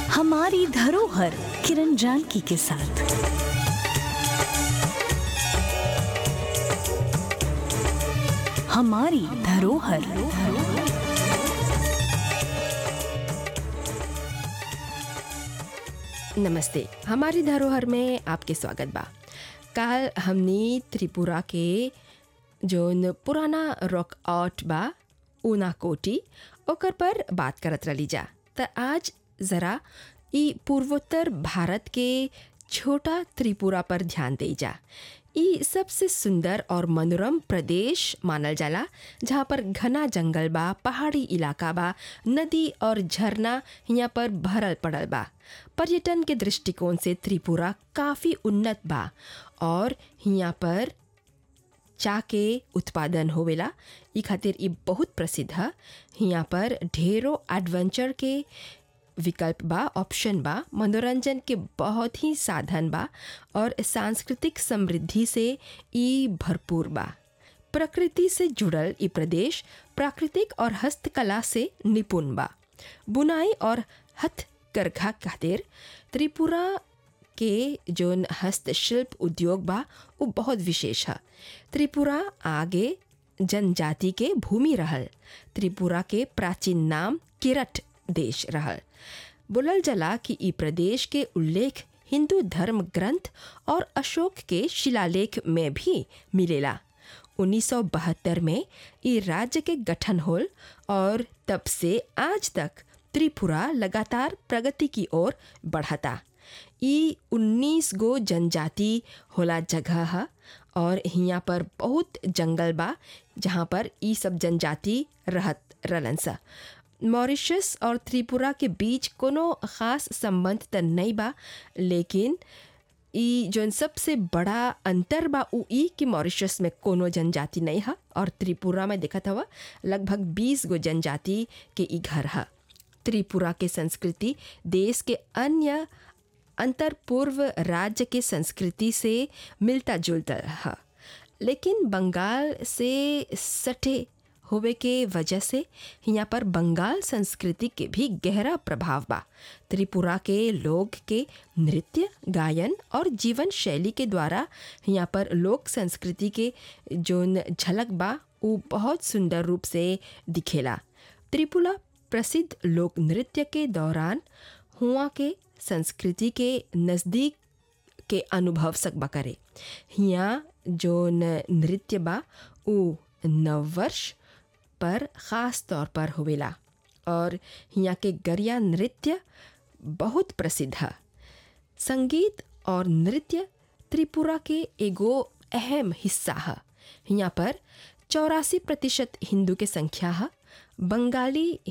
हमारी धरोहर किरण जानकी के साथ हमारी धरोहर नमस्ते हमारी धरोहर में आपके स्वागत बा काल हमनी त्रिपुरा के जोन पुराना रॉक आर्ट बा ऊनाकोटी ओकर पर बात करत रली जा त आज ज़रा ई पूर्वोत्तर भारत के छोटा त्रिपुरा पर ध्यान दे जा ई सबसे सुंदर और मनोरम प्रदेश मानल जाला जहाँ पर घना जंगल बा पहाड़ी इलाका बा नदी और झरना यहाँ पर भरल पड़ल बा पर्यटन के दृष्टिकोण से त्रिपुरा काफ़ी उन्नत बा और यहाँ पर चा के उत्पादन होवेला ई खातिर ई बहुत प्रसिद्ध है यहाँ पर ढेरों एडवेंचर के विकल्प बा ऑप्शन बा मनोरंजन के बहुत ही साधन बा और सांस्कृतिक समृद्धि से ई भरपूर बा प्रकृति से जुड़ल ई प्रदेश प्राकृतिक और हस्तकला से निपुण बा बुनाई और हथकरघा खातिर त्रिपुरा के जोन हस्तशिल्प उद्योग बा वो बहुत विशेष है त्रिपुरा आगे जनजाति के भूमि रहल त्रिपुरा के प्राचीन नाम किरट देश रहल बोलल जला कि ई प्रदेश के उल्लेख हिंदू धर्म ग्रंथ और अशोक के शिलालेख में भी मिलेला 1972 में ई राज्य के गठन होल और तब से आज तक त्रिपुरा लगातार प्रगति की ओर बढ़ता ई 19 गो जनजाति होला जगह है और यहाँ पर बहुत जंगल बा जहाँ पर ई सब जनजाति रहत रहलन सा मॉरिशस और त्रिपुरा के बीच कोनो ख़ास संबंध त नहीं बा लेकिन ई जोन सबसे बड़ा अंतर बा उ ई कि मॉरिशस में कोनो जनजाति नहीं है और त्रिपुरा में देखत हवा लगभग 20 गो जनजाति के ई घर है त्रिपुरा के संस्कृति देश के अन्य अंतर पूर्व राज्य के संस्कृति से मिलता जुलता है लेकिन बंगाल से सटे होवे के वजह से यहाँ पर बंगाल संस्कृति के भी गहरा प्रभाव बा त्रिपुरा के लोग के नृत्य गायन और जीवन शैली के द्वारा यहाँ पर लोक संस्कृति के जोन झलक बा वो बहुत सुंदर रूप से दिखेला त्रिपुरा प्रसिद्ध लोक नृत्य के दौरान हुआ के संस्कृति के नज़दीक के अनुभव सकबा करे यहाँ जो नृत्य बा उ नववर्ष पर ख़ास तौर पर होवेला और यहाँ के गरिया नृत्य बहुत प्रसिद्ध है संगीत और नृत्य त्रिपुरा के एगो अहम हिस्सा है यहाँ पर चौरासी प्रतिशत हिंदू के संख्या है बंगाली